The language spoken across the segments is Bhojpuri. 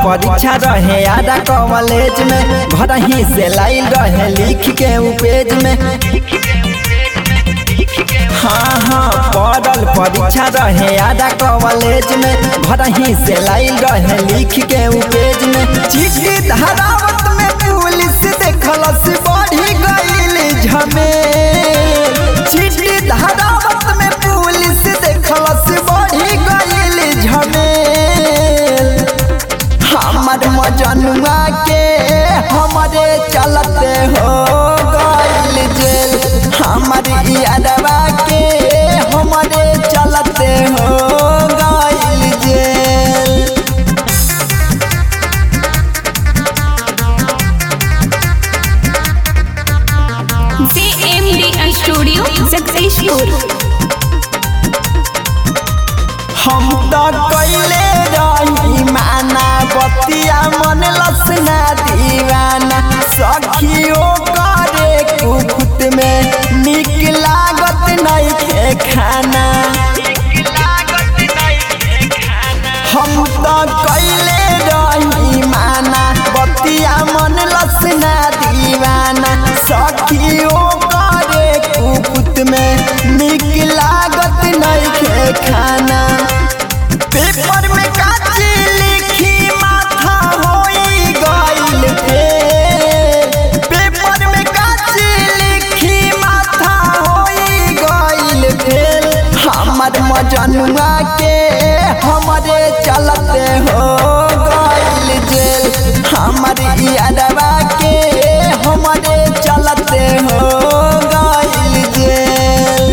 परीक्षा रहे आधा कॉलेज में घर ही से लाइल रहे लिख के उ पेज में हाँ हाँ पढ़ल परीक्षा रहे आधा कॉलेज में घर ही से लाइल रहे लिख के उ पेज में चिट्ठी धरावत में पुलिस देखलस बढ़ी गईल झमे चिट्ठी धरावत में पुलिस देखलस बढ़ी गईल झमेल हमर मजनुआ के हमरे चलते हो गईल जेल हमर यादवा के हमरे चलते हो गईल जेल JMD Studio Successful. हम तो कैले रही माना बतिया मन लसना दीवाना सखियो करे कुकुत में निक लागत नहीं के खाना हम तो कैले रही माना बतिया मन लसना दीवाना सखियो करे कुकुत में निक लागत नहीं के खाना पेपर में काची लिखी माथा होई गइल फेल पेपर में काची लिखी माथा होई गइल फेल हमर मजनुआ के हमरे चलते हो गइल जेल हमर यादवा के हमरे चलते हो गइल जेल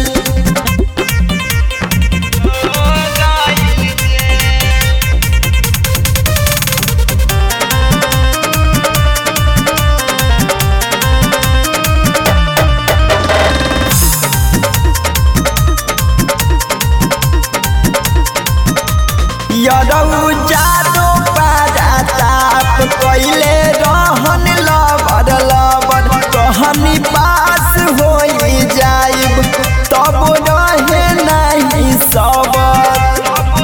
यरौ जादो पारा ताप कैले रहन लबर लबर कहनी पास होई जाइब तब रहे नहीं सबर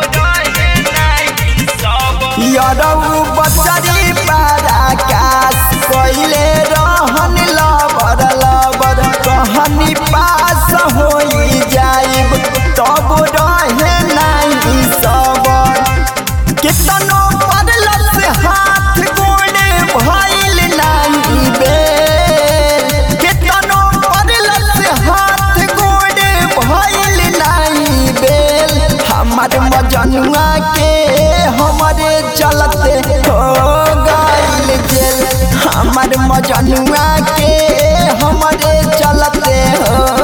यरौ बचरी पारा कास कैले रहन लबर लबर कहनी पास होई जाइब तब रहे नहीं सबर कितनो पड़लस हाथ गोड़े भइल नहीं बेल कितनो पड़लस हाथ गोड़े भइल नहीं बेल हमर मजनुआ के हमरे चलते हो गइल जेल हमर मजनुआ के हमरे चलते हो